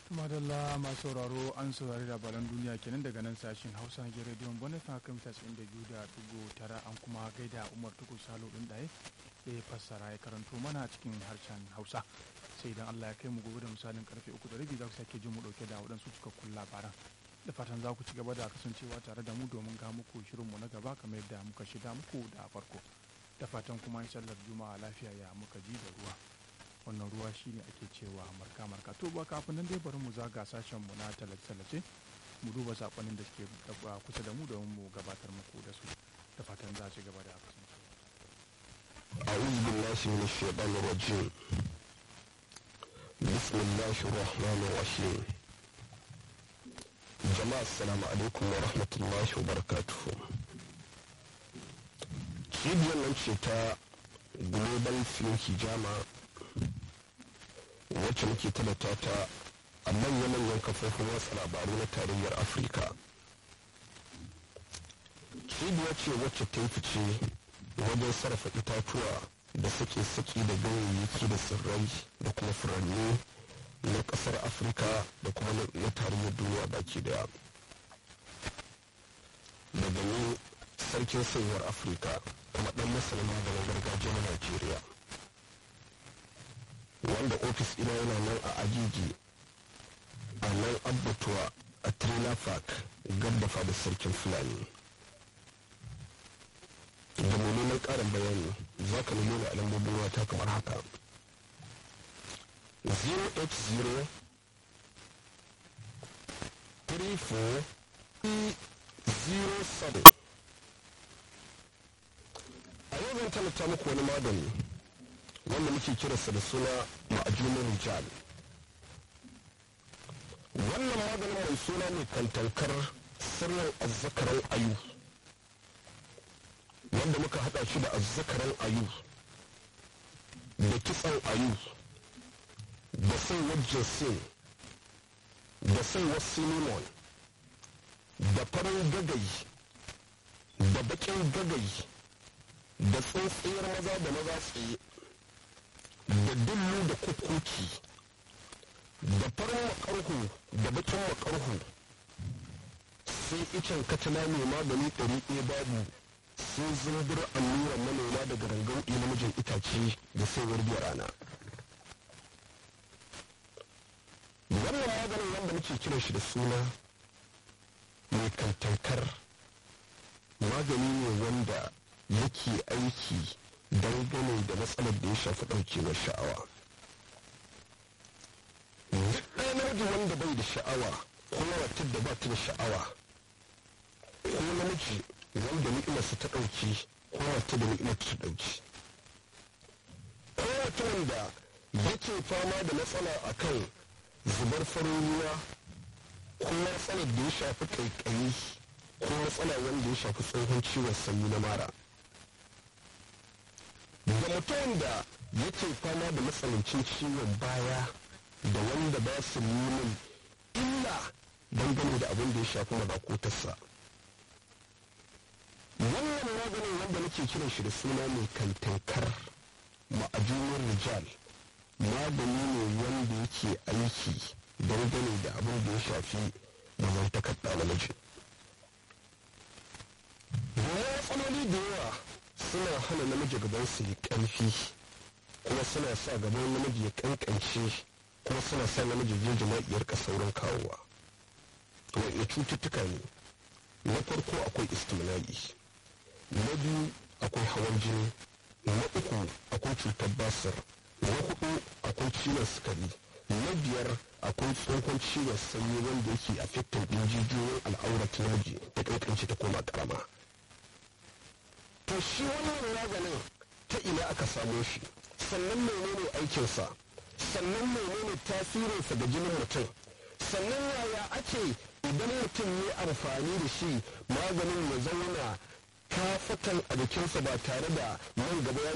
madalla masu sauraro an saurari labaran duniya kenan daga nan sashen hausa na rediyon bonifan kan mita da biyu da dugu tara an kuma gaida umar tuku salo ɗin ɗaya da ya fassara ya karanto mana cikin harshen hausa sai idan allah ya kai mu gobe da misalin karfe uku da rabi za ku sake jin mu ɗauke da waɗansu cikakkun labaran da fatan za ku ci gaba da kasancewa tare da mu domin ga muku shirinmu na gaba kamar yadda muka shida muku da farko da fatan kuma sallar juma'a lafiya ya muka ji da ruwa wannan ruwa shine ake cewa marka marka to ba kafin nan dai bari mu zaga sashen mu na tallace mu duba sakonin da suke kusa da mu domin mu gabatar muku da su da fatan za ci gaba da kasancewa أعوذ بالله من الشيطان الرجيم بسم الله الرحمن الرحيم جماعة السلام عليكم ورحمة الله وبركاته cibiyar nan ce ta global film hijama wacce muke talata ta a manya-manyan kafofin watsa labaru na tarayyar afirka cibiya ce wacce ta yi fice wajen sarrafa itatuwa da suke saki da ganyayyaki da tsirrai da kuma furanni na kasar afirka da kuma na tarayyar duniya baki daya daga ni sarkin sayuwar afirka kuma dan masanin maganin gargajiya na najeriya wanda ofis ina yana nan a agigi a nan abbatuwa a trailer park gab da fadar sarkin fulani da neman karin bayani za ka nemi a lambobin wata kamar haka 080 34 07 a yau zan talata muku wani magani wanda muke kiransa da suna ma'ajunin rijal wannan maganin mai suna ne kantankar sirrin azzakaran ayu wanda muka hada shi da azzakaran ayu da kitsan ayu da saiwar jinsin da saiwar cinnamon da farin gagai da bakin gagai da tsintsiyar maza da maza tsaye da dillu da kukuki da farin makarhu da bakin makarhu sai icen katana mai magani ɗari ɗaya babu sai zumbur allura manoma daga rangan namijin itace da saiwar biya rana wannan maganin wanda muke kiran shi da suna mai kantankar magani ne wanda yake aiki dangane da matsalar da ya shafi ɗaukewar sha'awa duk ɗaya namiji wanda bai da sha'awa ko matar da ba ta da sha'awa ko namiji wanda ni'imarsa ta ɗauki ko wata da ni'imar ta ɗauki ko mutumin da yake fama da matsala a kan zubar farin ruwa ko matsalar da ya shafi ƙaiƙayi ko matsala wanda ya shafi tsohon ciwon sanyi na mara da mutumin da yake fama da matsanancin ciwon baya da wanda ba su nunin illa dangane da abin da ya shafi mabakotarsa wannan maganin wanda nake kiran shi da suna mai kantankar ma'ajunin rijal magani ne wanda yake aiki dangane da abin da ya shafi mazantakar ɗa namiji matsaloli da yawa suna hana namiji gaban su yi ƙarfi kuma suna sa gaban namiji ya kankance kuma suna sa namiji je jima'iyar ka saurin kawowa wanda cututtuka ne na farko akwai istimna'i na biyu akwai hawan jini na uku akwai cutar basir na hudu akwai ciwon sukari na biyar akwai tsohon ciwon sanyi wanda yake affecting din jijiyoyin al'aurat naji ta kankance ta koma karama to shi wannan maganin ta ina aka samo shi sannan menene aikinsa sannan menene tasirinsa ga jinin mutum sannan yaya ake idan mutum ya amfani da shi maganin ya zauna kafatan a jikinsa ba tare da nan gaba ya